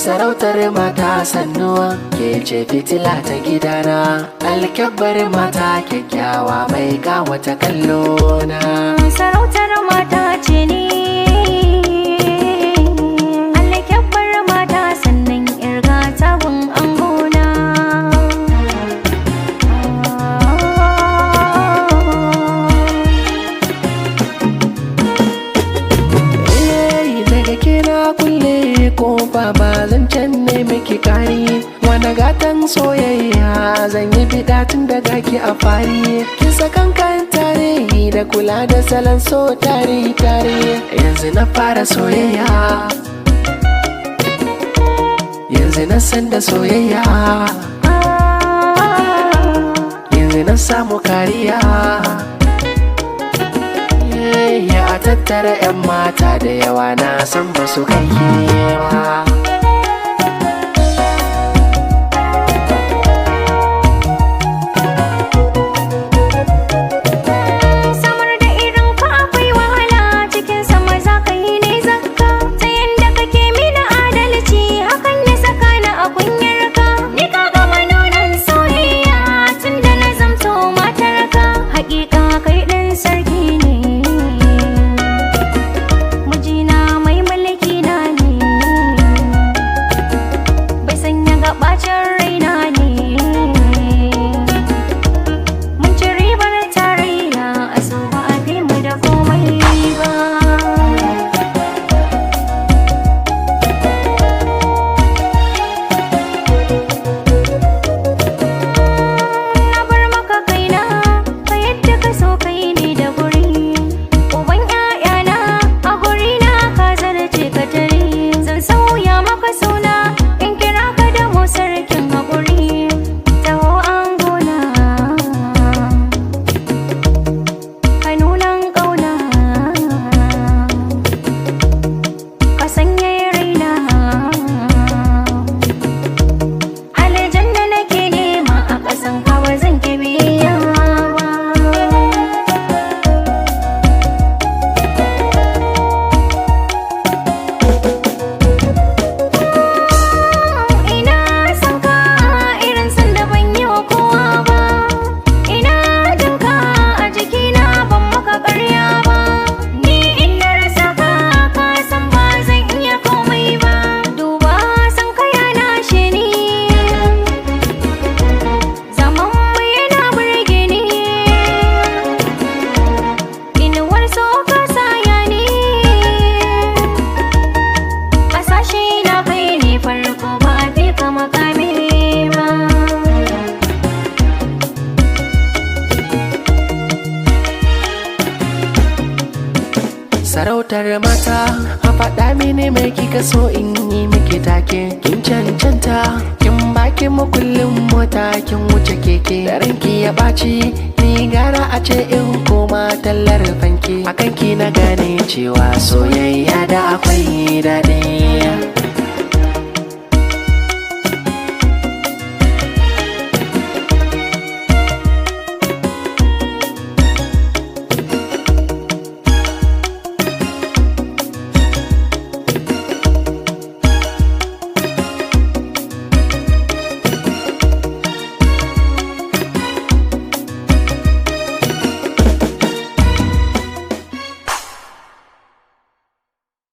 sarautar mata sannuwa ke ce fitila ta gidana alkyabbar mata kyakkyawa mai kawata kallona sarautar mata ce ni alkyabbar mata sannan irga tabun angona Eh, daga kira kulle kofa ba zan can ne miki kari wani gatan soyayya zan yi fida tun daga ki a fari kin sakan kan tare da kula da salon so tare tare yanzu na fara soyayya yanzu na san da soyayya yanzu na samu kariya ya a tattara 'yan mata da yawa na san ba su kai ba samar da irin ka akwai wahala cikin sama za ka yi ne zakka ta yanda kake mini adalci hakan ya saka ni a kunyar ka ni ka gama nunan soyayya tun da na zamto matar ka hakika kai ɗan sarki ne mijina mai mulki na ne bai sanya gabacin raina ne Mun ci ribar tarayya a so ba a fi mu da komai ba. Na bar maka kaina, ka yadda ka so kai ne da guri. Uban ‘ya'yana a guri na ka zarce ka tare. Zan sauya maka suna in kira ka da mu sarkin haƙuri. Taho an gona. ka nunan ƙauna ka sanya raina aljanna nake nema a ƙasan kawa zan ke biya ba ina son ka irin san da ban yi wa kowa ba ina jin ka a jikina ban maka ƙarya ba ni in na rasa ka ka san ba zan iya komai ba duba san ka ya nashe ni zaman mu yana burge ni inuwar so ka saya ni Kasashe na kai ne farko ba a fi ka makami ba. sarautar mata a faɗa mini mai kika so in yi miki take kin cancanta kin baki makullin mota kin wuce keke da ranki ya ɓaci ni gara a ce in koma tallar fanki akan ki na gane cewa soyayya da akwai daɗi